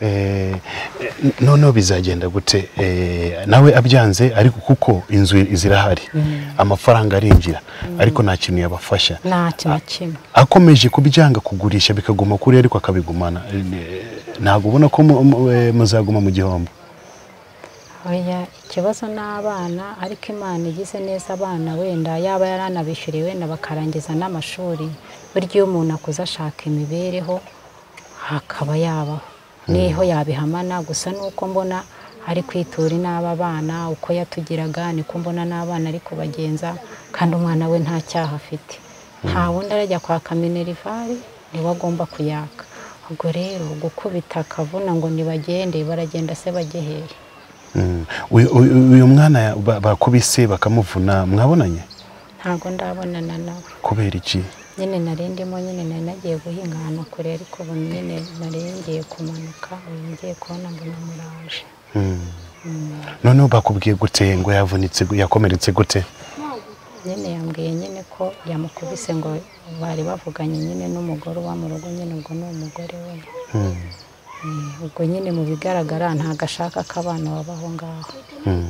Eh, eh, noneho bizagenda gute Eh, nawe abyanze ariko kuko inzu zirahari amafaranga arinjira ariko nta kintu yabafasha nta kintu kimwe akomeje kubyanga kugurisha bikaguma kuri ariko akabigumana Eh, ntabwo ubona ko mu- mu- eh, muzaguma mu gihombo oya ikibazo ni abana ariko imana igize neza abana wenda yaba yaranabishyuriye wenda bakarangiza n'amashuri burya iyo umuntu akuze ashaka imibereho hakaba yabaho niho yabihamana gusa nuko mbona ari kwitura inaba abana uko yatugiraga niko mbona n'abana ari kubagenza kandi umwana we nta cyaha afite nta wundi arajya kwaka minerivare niwe agomba kuyaka ubwo rero gukubita akavuna ngo nibagende baragenda se bajye hehe Mm. uyu uyu- uyu mwana ba- bakubise bakamuvuna mwabonanye ntabwo ndabonana nawe kubera iki nyine nari ndimo nyine nari nagiye guhinga ahantu kure ariko ubu nyine nari ngiye kumanuka ubu ngiye kubona ngo namuraje Mm. noneho bakubwiye gute ngo yavunitse gu- yakomeretse gute nyine yambwiye nyine ko yamukubise ngo bari bavuganye nyine n'umugore uba mu rugo nyine ubwo ni umugore we Mm. Mm, ubwo nyine mu bigaragara ntabwo ashaka ko abana babaho ngaho Mm.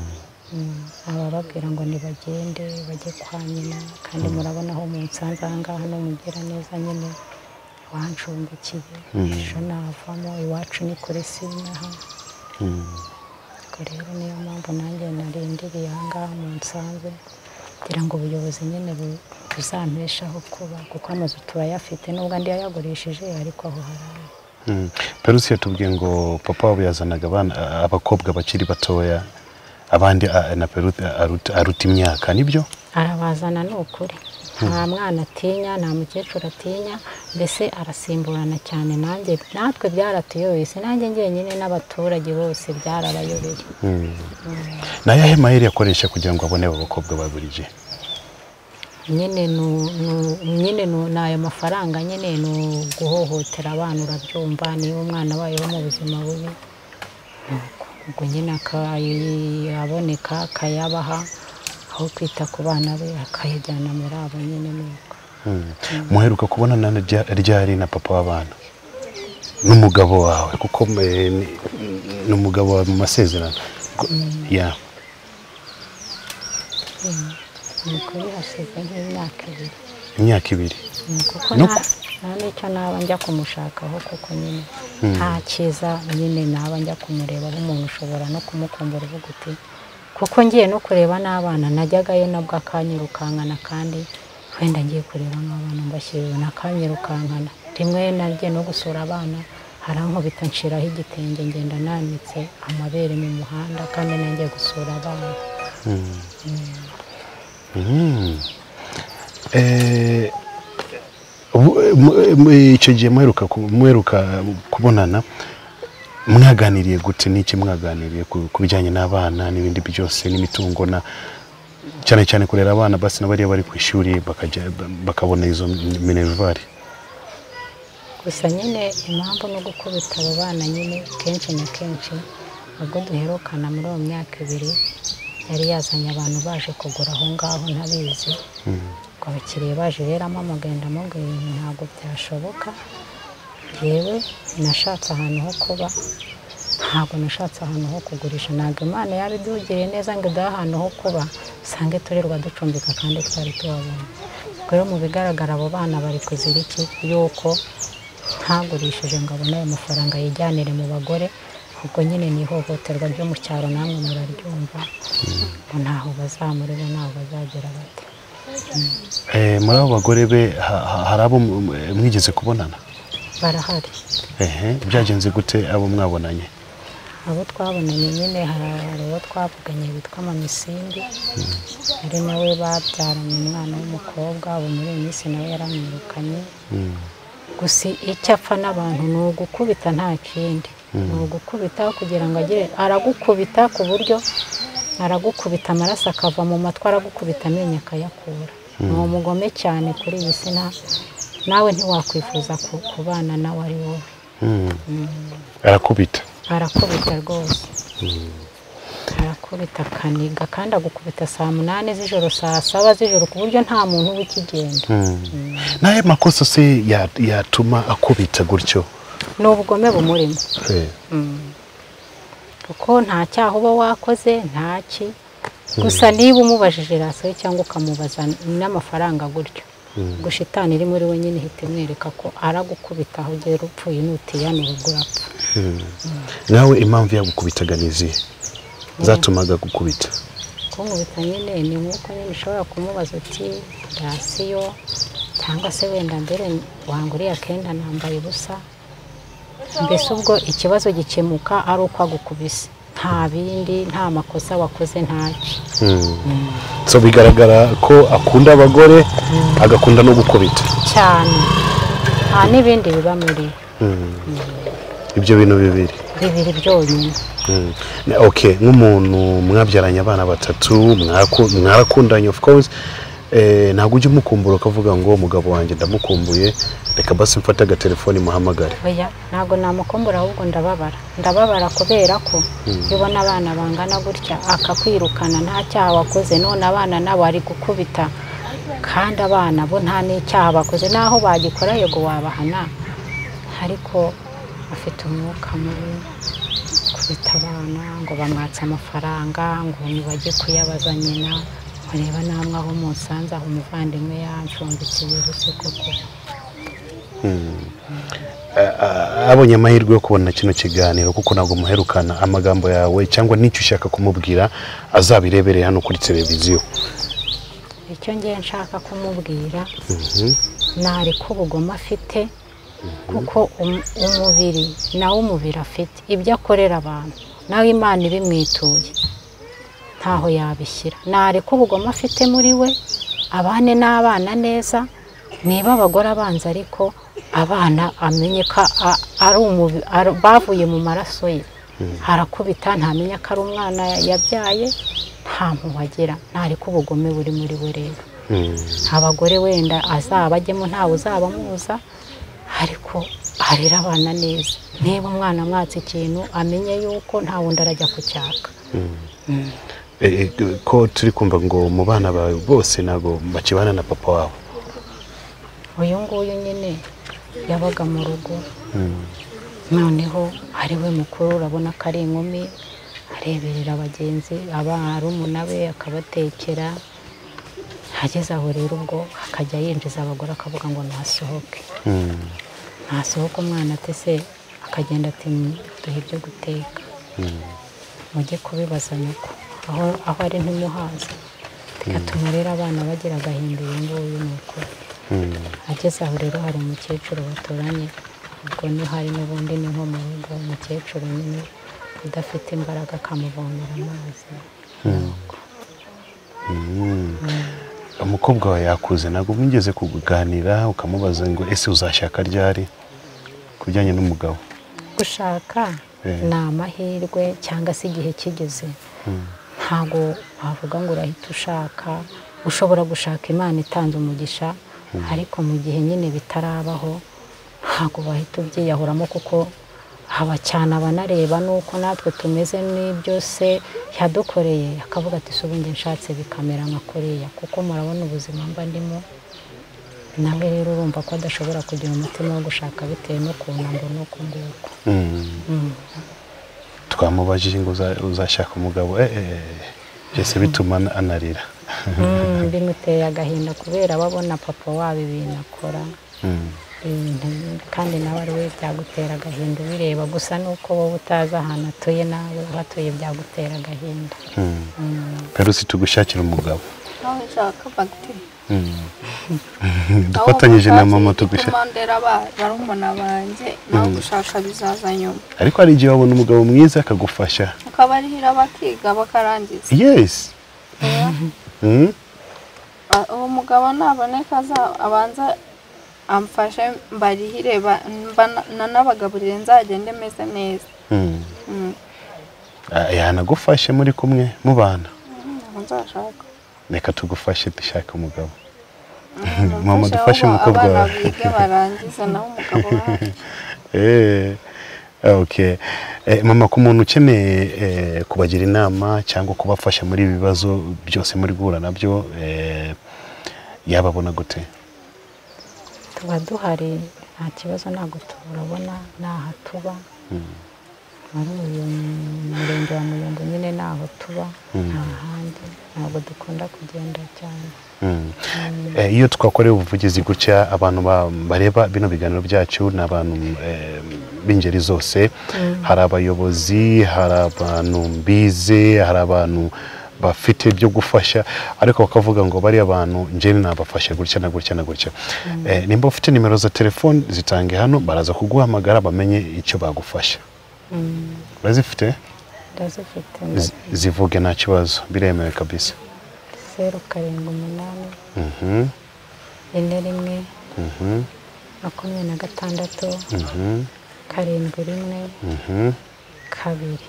Mm, abababwira ngo nibagende bajye kwa nyina kandi murabona aho munsanze aha ngaha n'umugira neza nyine wancumbikiye ejo navamo iwacu ni kuri sinaha Mm. ubwo rero niyo mpamvu nanjye narindiriye aha ngaha munsanze kugira ngo ubuyobozi nyine bu- buzampeshaho kuba kuko amazu turayafite nubwo andi yayagurishije ariko aho harari Mm. Perusi yatubwiye ngo papa wabo yazanaga abana abakobwa bakiri batoya abandi a- na Perusi aruta, aruta imyaka nibyo arabazana ni ukuri nta mwana atinya nta mukecuru atinya mbese arasimburana cyane nanjye natwe byaratuyoboye si nanjye njyenyine n'abaturage bose byarabayobeye ni ayahe maheri yakoresha kugira ngo abone abo bakobwa baburije nyine nu- nu- nyine nu- ni ayo mafaranga nyine ni uguhohotera abana urabyumva niba umwana wayo mu buzima bubi ubwo nyine akayaboneka akayabaha aho kwita ku bana be akayajyana muri abo nyine nuko muheruka kubona na rya- ryari na papa w'abana n'umugabo wawe kuko eh, ni- ni umugabo wawe mu masezerano Ko- ya nuko bihasize nk'imyaka ibiri imyaka ibiri Mm, kuko No nta ku- nta n'icyo naba njya kumushakaho kuko nyine nta cyiza nyine naba njya kumureba nk'umuntu ushobora no kumukumbura uvuga uti kuko ngiye no kureba n'abana najyagayo nabwo akanyirukankana kandi wenda ngiye kureba nk'abana mbashyiriwe nakanyirukankana rimwe nagiye no gusura abana harankubita nshiraho igitenge ngenda nanitse amabere mu muhanda kandi nanjye gusura abana Mm. Eh, ubu- mu- mu- icyo gihe muheruka ku- muheruka kubonana mwaganiriye gute n'iki mwaganiriye ku ku bijyanye n'abana n'ibindi byose n'imitungo na cyane cyane kurera abana basi n'abariya bari ku ishuri bakajya bakabona izo minervari gusa nyine impamvu no gukubita abo bana nyine kenshi na kenshi ubwo duherukana muri uwo myaka ibiri yari yazanye abantu baje kugura aho ngaho ntabizi ngo abakiriya baje rero amamugenda amubwira ibintu ntabwo byashoboka yewe nashatse ahantu ho kuba ntabwo nashatse ahantu ho kugurisha ntabwo imana yabidugiriye neza ngo iduhe ahantu ho kuba usange turirwa ducumbika kandi twari tuhabona ubwo rero mu bigaragara abo bana bari kuzira iki yuko ntagurishije ngo abone ayo mafaranga yijyanire mu bagore ubwo nyine ni ihohoterwa ryo mu cyaro namwe muraryumva ngo ntaho bazamurira ntaho bazagera bate Eh, muri abo bagore be ha- ha- hari abo mu- mu- mwigeze kubonana barahari Ehe, byagenze gute abo mwabonanye abo twabonanye nyine hari uwo twavuganye witwa mamisindi ari nawe babyaranye umwana w'umukobwa ubu muri iyi minsi nawe yaramwirukanye Mm. gusa icyo apfa n'abantu ni ugukubita nta kindi ni ugukubita kugira ngo agire aragukubita ku buryo aragukubita amaraso akava mu matwi aragukubita amenyo akayakura ni umugome cyane kuri iyi si nta- nawe ntiwakwifuza ku- kubana nawe ari wowe Mm. arakubita arakubita rwose arakubita akaniga kandi agukubita saa munani z'ijoro saa saba z'ijoro ku buryo nta muntu w'ikigenda n'ayo makosa se ya- yatuma akubita gutyo ni ubugome bumurimo kuko nta cyaha uba wakoze nta ki gusa niba umubajije rasiyo cyangwa ukamubaza n'amafaranga gutyo gushitani iri muri we nyine ihita imwereka ko aragukubita aho ugera upfuye n'utiyanura ubwo urapfa nawe impamvu yagukubitaga ni izihe zatumaga gukubita kumubita nyine ni nk'uko nyine ushobora kumubaza uti rasiyo cyangwa se wenda mbere wanguriye akenda nambaye ubusa mbese ubwo ikibazo gikemuka ari uko agukubise nta bindi nta makosa wakoze ntaki so bigaragara ko akunda abagore agakunda no gukubita cyane nta n'ibindi biba muri ibyo bintu bibiri bibiri byonyine Mm. Ne- okay nk'umuntu mwabyaranye abana batatu mwaku- mwarakundanye of course Eh, ntabwo ujya umukumbura ukavuga ngo umugabo wanjye ndamukumbuye reka basi mfate agatelefoni muhamagare oya ntabwo namukumbura ahubwo ndababara ndababara kubera ko iyo ubona abana bangana gutya akakwirukana nta cyaha wakoze none abana nabo ari gukubita kandi abana bo nta n'icyaha bakoze naho bagikora yego wabahana ariko afite umwuka mubi kubita abana ngo bamwatse amafaranga ngo ntibajye kuyabaza nyina mureba namwe aho musanze aho umuvandimwe yanshumbikiye ubuse koko A- a- abonye amahirwe yo kubona kino kiganiro kuko ntabwo muherukana amagambo yawe cyangwa n'icyo ushaka kumubwira azabirebere hano kuri televiziyo icyo ngiye nshaka kumubwira nareka ubugome afite kuko um- umubiri nawe umubiri afite ibyo akorera abantu nawe imana ibimwituye ntaho yabishyira nareka ubugome afite muri we abane n'abana neza niba abagore abanza ariko abana amenye ko a- ari umubi- ari- bavuye mu maraso ye arakubita ntamenya ko ari umwana yabyaye nta mpuhwe agira ntareka ubugome buri muri we rero abagore wenda azaba ajyemo ntawe uzabamuza ariko arera abana neza niba umwana amwatse ikintu amenye yuko nta wundi arajya kucyaka Eh, eh, ko turi kumva ngo mu bana bawe bose ntabwo bakibana na papa wawe uyu nguyu nyine yabaga mu rugo noneho ari we mukuru urabona ko ari inkumi areberera abagenzi abarumuna be akabatekera ageze aho rero ubwo akajya yinjiza abagore akavuga ngo nasohoke nasohoka umwana ate se akagenda ati duhe ibyo guteka mujye kubibaza nyoko aho aho ari ntimuhaza bigatuma rero abana bagira agahinda uyu nguyu ni ukuri ageze aho rero hari umukecuru baturanye ubwo ni hari n'ubundi ni nko mu rugo umukecuru nyine udafite imbaraga akamuvomera amazi umukobwa wawe yakuze ntabwo mwigeze kuganira ukamubaza ngo ese uzashaka ryari ku bijyanye n'umugabo gushaka Eh. ni amahirwe cyangwa se igihe kigeze ntabwo wavuga ngo urahita ushaka ushobora gushaka imana itanze umugisha ariko mu gihe nyine bitarabaho ntabwo wahita ubyiyahuramo kuko haba cyane abanareba n'uko natwe tumeze n'ibyo se yadukoreye akavuga ati ubu njye nshatse bikamera nka kuriya kuko murabona ubuzima mba ndimo nawe rero urumva ko adashobora kugira umutima wo gushaka bitewe n'ukuntu ngo n'uku nguku twamubajije ngo uza- uzashaka umugabo eh, eh, byose bituma ana- anarira Mm, bimuteye agahinda kubera aba abona papa wabo ibintu akora Mm. ibintu kandi nawe ari we byagutera agahinda ubireba gusa nuko wowe utazi ahantu atuye nawe uhatuye byagutera agahinda Mm. perusi tugushakira umugabo nawe nshaka bagiteri Mm. dufatanyije na mama tugusha tugushakira ndera barumuna banjye nawe gushaka bizaza nyuma ariko hari igihe wabona umugabo mwiza akagufasha ukabarihira bakiga bakarangiza yes Mm. A- uwo mugabo naboneka aza- abanza amfashe mbarihire ba- mba- nanabagaburire nzagende meze neza Mm. Mm, Ah, yanagufashe muri kumwe mubana ntabwo nzashaka reka tugufashe dushaka umugabo mama Mama dufashe umukobwa abana wawe bige barangiza nawe umugabo wacu Eh, okay. Eh, mama ku muntu ukeneye eh, kubagira inama cyangwa kubafasha muri ibi bibazo byose muri guhura nabyo eh, yababona gute tuba duhari nta kibazo ntabwo turabona n'aha tuba muri uyu murenge wa muyumbu nyine n'aho tuba nta handi ntabwo dukunda kugenda cyane Mm. Eh, iyo twakoreye ubuvugizi gutya abantu ba- bareba bino biganiro byacu ni abantu eh, b'ingeri zose hari abayobozi hari abantu mbize hari abantu bafite ibyo gufasha ariko bakavuga ngo bariya bantu njyewe nabafashe gutya na gutya na gutya Eh, nimba ufite nimero za telefoni zitange hano baraza kuguhamagara bamenye icyo bagufasha Mm, urazifite ndazifite Z- zivuge nta kibazo biremewe kabisa zeru karindwi umunani Mhm, ine rimwe mhm, makumyabiri na gatandatu mhm, karindwi rimwe mhm. kabiri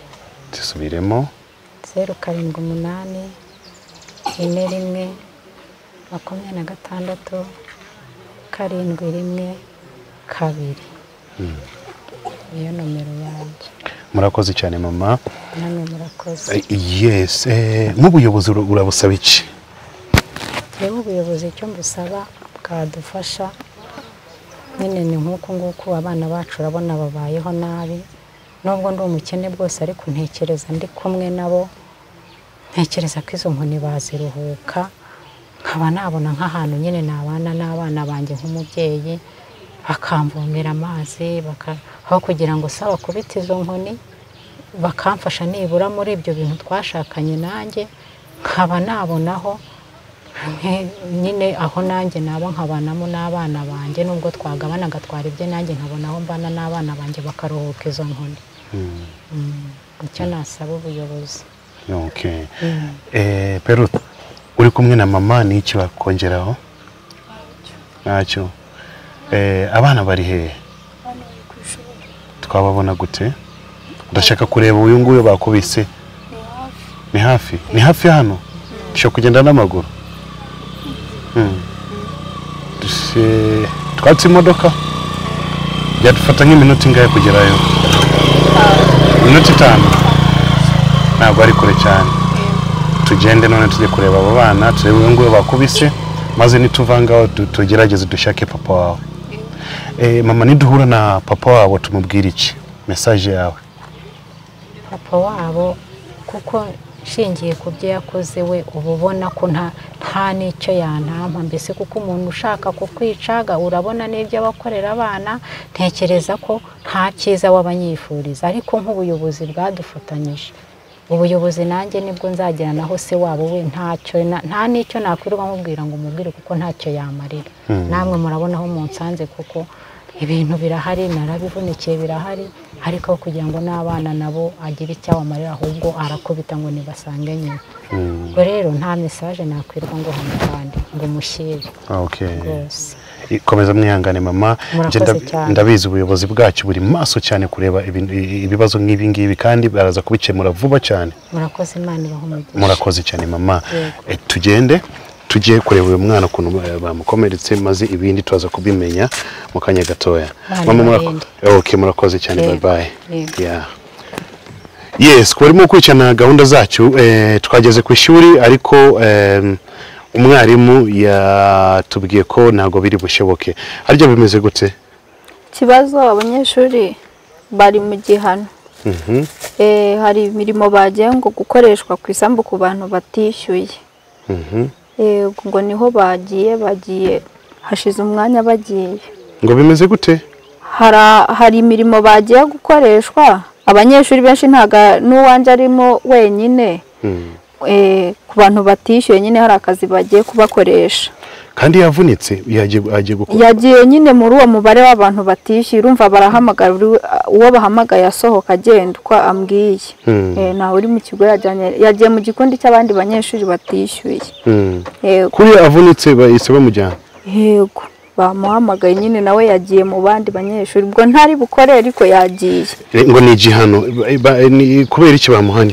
zisubiremo zeru karindwi umunani ine rimwe makumyabiri na gatandatu karindwi rimwe kabiri niyo nomero yanjye murakoze cyane mama namwe murakoze Eh, yes eh, nk'ubuyobozi ura- urabusaba iki rero ubuyobozi icyo mbusaba bwadufasha nyine ni nk'uku nguku abana bacu urabona babayeho nabi nubwo ndi umukene bwose ariko ntekereza ndi kumwe nabo ntekereza ko izo nkoni baziruhuka nkaba nabona nk'ahantu nyine nabana n'abana banjye nk'umubyeyi bakamvomera amazi baka- aho kugira ngo saba kubita izo nkoni bakamfasha nibura muri ibyo bintu twashakanye nanjye nkaba nabonaho nke- nyine aho nanjye nabo nkabanamo n'abana banjye nubwo twagabanaga twara ibye nanjye nkabona aho mbana n'abana banjye bakaruhuka izo nkoni Mm, icyo nasaba ubuyobozi okay. eh, peru uri kumwe na mama ni iki wakongeraho ntacyo eh, abana bari hehe twababona gute ndashaka kureba uyu nguyu bakubise ni hafi ni hafi hano dushobora kugenda n'amaguru Mm. Dushe- twatse imodoka byadufata nk'iminota ingahe kugerayo minota itanu ntabwo ari kure cyane tugende none tujye kureba abo bana turebe uyu nguyu bakubise maze nituvangaho tu- tugerageze dushake papa wawe Eh, mama niduhura na papa wabo tumubwira iki mesaje yawe papa wabo kuko nshingiye ku byo yakoze we uba ubona ko nta nta n'icyo yantampa mbese kuko umuntu ushaka kukwicaga urabona n'ibyo aba akorera abana ntekereza ko nta cyiza w'abanyifuriza ariko nk'ubuyobozi bwadufatanyije ubuyobozi nanjye nibwo nzagera naho se wabo we ntacyo na- nta n'icyo nakwirirwa nkubwira ngo umubwire kuko ntacyo yamarira namwe murabona aho munsanze kuko ibintu birahari narabivunikiye birahari ariko aho kugira ngo n'abana nabo agire icyabamarira ahubwo arakubita ngo nibasange nyina ubwo rero nta mesaje nakwirwa ngo hamukande ngo mushyire okay rwose komeza mwihangane mama Murakoze Njye ndab- cyane. ndabizi ubuyobozi bwacyo buri maso cyane kureba ibin- i- ibibazo nk'ibi ngibi kandi baraza kubikemura vuba cyane murakoze imana ibahe umugisha murakoze cyane mama Yego. Eh, tugende tujye kureba uyu mwana ukuntu ba- bamukomeretse maze ibindi tuza kubimenya mu kanya gatoya Bari mama murako- barinde. okay, murakoze cyane bye Yego. bye Yego. Yeah. yes ku barimo gukurikirana gahunda zacyo eh, twageze ku ishuri ariko em, umwarimu yatubwiye ko ntabwo biri bushoboke harya bimeze gute ikibazo abanyeshuri bari mu gihano Mhm, Eh, hari imirimo bagiye ngo gukoreshwa ku isambu ku bantu batishyuye mhm. Eh, ngo niho bagiye bagiye hashize umwanya bagiye ngo bimeze gute Hara- hari imirimo bagiye gukoreshwa abanyeshuri benshi ntabwo n'uwanjye arimo wenyine Mm. eh, ku bantu batishyuye nyine hari akazi bagiye kubakoresha kandi yavunitse yagiye agiye gukora yagiye nyine muri uwo mubare w'abantu batishyuye urumva barahamagara uri- uwo bahamagaye asohoka agenda uko ambwiye Hmm. Eh, ntawe uri mu kigo yajyanye yagiye mu gikundi cy'abandi banyeshuri batishyuye Mm. yego kuri avunitse bahise bamujyana yego bamuhamagaye nyine nawe yagiye mu bandi banyeshuri ubwo ntari bukore ariko yagiye Eh, ngo ni igihano ba- ba- ni kubera iki bamuhanye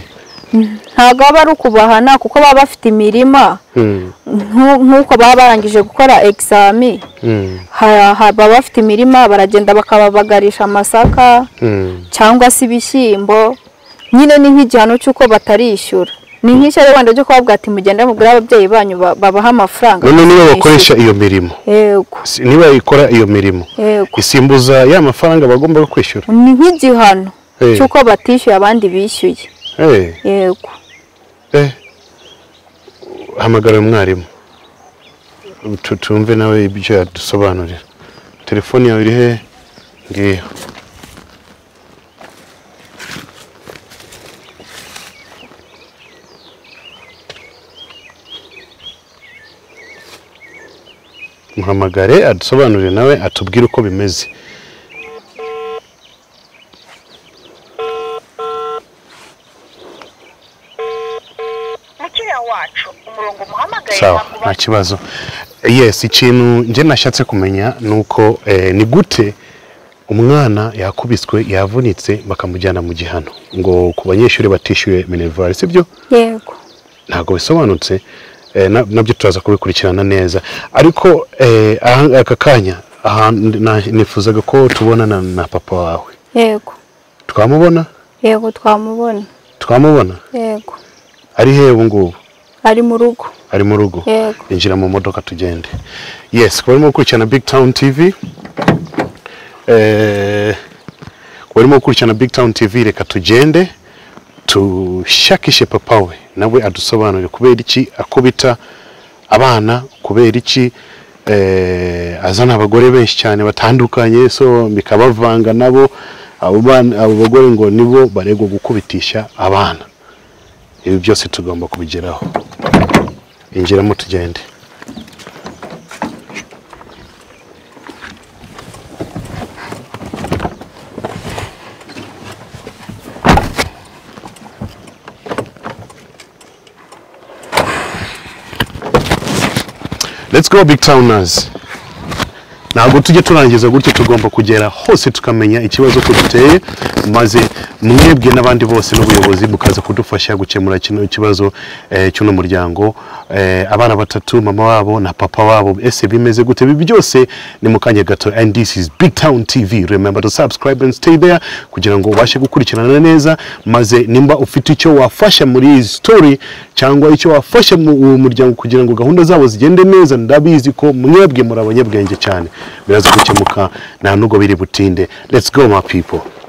ntabwo baba ari ukubahana kuko baba bafite imirima Mm, nku- nk'uko baba barangije gukora egizami mm, ha- ha- baba bafite imirima baragenda bakababagarisha amasaka mm. cyangwa se ibishyimbo nyine ni nk'igihano cy'uko batarishyura ni nk'ishyari wenda ryo kubabwira ati mugende mubwire ababyeyi banyu ba- babahe amafaranga none niba bakoresha iyo mirimo yego si- niba ikora iyo mirimo yego isimbuza ya mafaranga bagomba kwishyura ni nk'igihano Eh. cy'uko batishyuye abandi bishyuye Eh, yego eh. hamagara uyu mwarimu Tu- tumve nawe ibyo yadusobanurira telefoni yawe iri hehe ngiyo muhamagare adusobanurire nawe atubwire uko bimeze mukiriya wacu umurongo umuhamagaye sawa ntabwo nta ubasha kibazo yes ikintu njye nashatse kumenya ni uko eh, ni gute umwana yakubiswe yavunitse bakamujyana mu gihano ngo ku banyeshuri batishyuye minervari sibyo yego ntabwo bisobanutse eh, na- nabyo turaza kubikurikirana neza ariko eh, aha- aka kanya aha na- nifuzaga ko tubonana na papa wawe yego twamubona yego twamubona twamubona yego ari hehe ubu ngubu ari mu rugo ari mu rugo Yego. injira mu modoka tugende yes kuba urimo gukurikirana big town tv eh, kuba urimo gukurikirana big town tv reka tugende tushakishe papa we nawe adusobanurire kubera iki akubita abana kubera iki eh, azana abagore benshi cyane batandukanye so bikabavanga nabo abo bana- abo bagore ngo nibo baregwa gukubitisha abana ibi byose tugomba kubigeraho injiramo tugende let's go big towners ntabwo tujye turangiza gutyo tugomba kugera hose tukamenya ikibazo ko giteye maze mwebwe n'abandi bose n'ubuyobozi bukaza kudufasha gukemura kino kibazo eh, cy'uno muryango eh, abana batatu mama wabo na papa wabo ese bimeze gute ibi byose ni mu kanya gato and this is big town tv remember to subscribe and stay there kugira ngo ubashe gukurikirana neza maze nimba ufite icyo wafasha muri iyi story cyangwa icyo wafasha mu uwo muryango kugira ngo gahunda zabo zigende neza ndabizi ko mwebwe muri abanyabwenge cyane biraza gukemuka nta nubwo biri butinde let's go my people